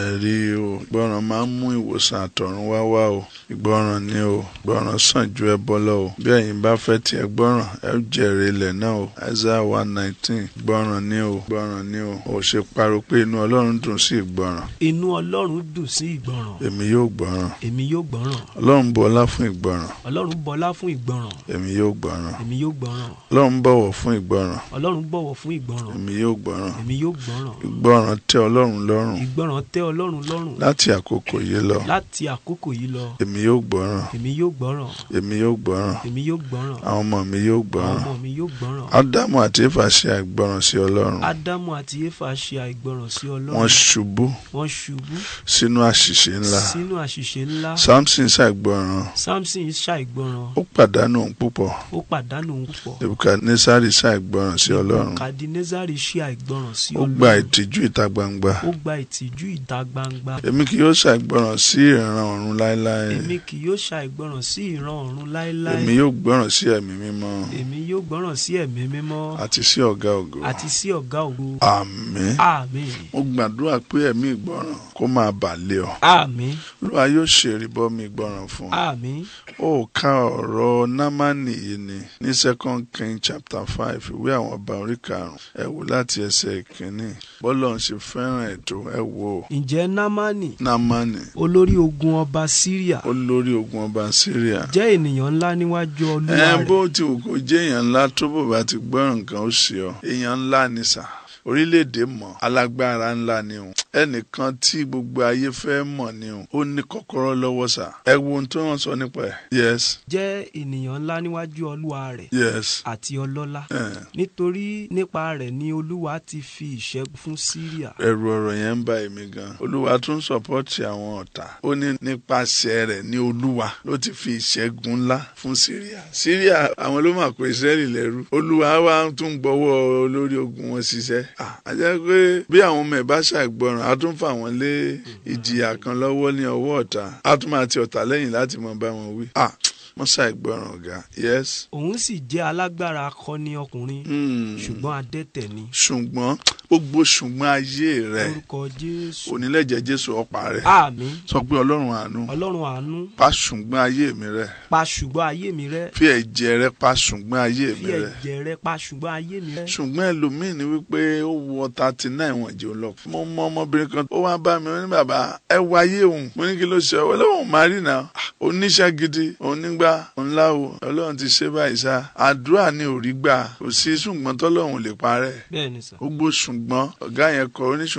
ẹ̀rí o ìgbọràn máa ń mú ìwòsàn àtọ̀run wá wá o ìgbọràn ni o ìgbọràn sàn ju ẹbọ lọ o bí ẹ̀yin bá fẹ́ tiẹ̀ gbọ́ràn ẹ ó jèrè ilẹ̀ náà o Isaiah one nineteen ìgbọràn ni o ìgbọràn ni o ò ṣe pariwo pé inú Ọlọ́run dùn sí ìgbọràn inú ọlọ́run dùn sí ìgbọràn èmi yóò gbọ́ràn èmi yóò gbọ́ràn Ọlọ́run bọlá fún ìgbọràn ọlọ́run bọlá fún ìgbọràn èmi yóò gbọ́ràn èmi yóò gbọ́ràn Ọlọ́run bọ̀wọ̀ fún ìgbọràn ọlọ́run bọ̀wọ̀ fún ìgbọràn èmi yóò gbọ́ràn èmi yóò gbọ́ràn ìgbọràn tẹ́ Ọlọ́run lọ́rùn ìgbọràn tẹ́ ọlọ́run lọ́rùn láti àkókò yìí lọ láti àkókò yìí lọ èmi yóò gbọ́ràn èmi yóò gbọ́ràn èmi yóò gbọ́ràn èmi yóò gbọ́ràn àwọn ọmọ mi yóò àwọn gbọ́ràn ọmọ mi yóò gbọ́ràn ádámù àti éfà ṣe àìgbọràn sí ọlọ́run ádámù àti éfà ṣe àìgbọràn sí ọlọ́run wọ́n ṣubú wọ́n ṣubú sínú àṣìṣe ńlá sínú àṣìṣe ńlá samson ṣàìgbọràn samson ṣàìgbọràn ó pàdánù ohun púpọ̀ ó pàdánù ohun púpọ̀ nebukadnesari ṣàìgbọràn sí ọlọ́run kadinezari ṣe àìgbọràn sí ó ọlọ́run gba ìtìjú ìta gbangba ó gba ìtìjú ìta gbangba èmi kì yóò ṣàìgbọràn sí ìran ọ̀run láéláé èmi kì yóò ṣàìgbọràn sí ìran ọ̀run láéláé èmi yóò gbọ́ràn sí ẹ̀mí mímọ́ èmi yóò gbọ́ràn sí ẹ̀mí mímọ́ àti sí ọ̀gá ògo àti sí ọ̀gá ògo àmín àmín mo gbàdúrà pé ẹ̀mí ìgbọràn kó máa bà lé ọ àmín olúwa yóò ṣèrìbọmi ìgbọràn fún ọ àmín ó ka ọ̀rọ̀ námánì yìí ni ní second king chapter five ìwé àwọn ọba orí karùn-ún ẹ wò láti ẹsẹ̀ ìkíní bọ́lọ̀ ń ṣe fẹ́ràn ètò ẹ wò ó ǹjẹ́ námánì námánì olórí ogun ọba síríà olórí ogun ọba syria jẹ́ ènìyàn ńlá níwájú olúwa ẹ rẹ̀ bó ti wù kó jẹ́ èèyàn ńlá tó bò bá ti gbọ́ràn nǹkan ó ṣe ọ èèyàn ńlá ni sà orílẹ̀-èdè mọ̀ alágbára ńlá ni o ẹnìkan tí gbogbo ayé fẹ́ mọ̀ ni o ó ní kọ́kọ́rọ́ lọ́wọ́ sà ẹ wo ohun tó wọ́n sọ nípa ẹ̀ yes jẹ́ ènìyàn ńlá níwájú olúwa rẹ̀ yes àti ọlọ́lá eh. nítorí nípa rẹ̀ ni olúwa ti fi ìṣẹ́gun fún síríà ẹ̀rù ọ̀rọ̀ yẹn ń bà èmi gan olúwa tún sọpọ́tì àwọn ọ̀tá ó ní nípasẹ̀ rẹ̀ ní olúwa ló ti fi ìṣẹ́gun ńlá fún síríà síríà àwọn ló mà kó ìsírẹ́lì lẹ́rú olúwa wa tún gbọ́wọ́ olórí ogun wọn ṣiṣẹ́ Ah, a jẹ́ pé bí àwọn ọmọ ẹ̀ bá ṣàìgbọràn a tún fà wọ́n lé ìjìyà kan lọ́wọ́ ní ọwọ́ ọ̀tá a tún máa ti ọ̀tá lẹ́yìn láti mọ bá wọn wí Ah, wọ́n ṣàìgbọràn ọ̀gá yes òun sì jẹ́ alágbára akọni ọkùnrin Hmm. ṣùgbọ́n adẹ́tẹ̀ ni ṣùgbọ́n gbogbo ṣùgbọ́n ayé rẹ̀ orúkọ jésù onílẹ̀jẹ̀ jésù ọ̀pá rẹ̀ àmín sọ pé ọlọ́run àánú ọlọ́run àánú pa ṣùgbọ́n ayé mi rẹ́ pa ṣùgbọ́n ayé mi rẹ́ fi ẹ̀jẹ̀ rẹ pa ṣùgbọ́n ayé fi mi rẹ́ ẹ̀jẹ̀ rẹ pa ṣùgbọ́n ayé mi rẹ́ ṣùgbọ́n ẹlòmíín ni wípé ó wọ thirty nine wọ̀n jẹ́ lọ. mo mọ ọmọbìnrin kan ó wá bá mi ó ní bàbá ẹ wo ayé òun mo ní kí ló ṣe ọ lóun máa rí náà oníṣẹ́ gidi onígbà ńláwo ọlọ́run ti ṣe báyìí sá àdúrà ni ò rí gbà kò sí ṣùgbọ́n tọ́lọ́run ò lè parẹ́ bẹ́ẹ̀ ni sà gbogbo ṣùgbọ́n ọ̀gá yẹn kọ oníṣùgbọ́n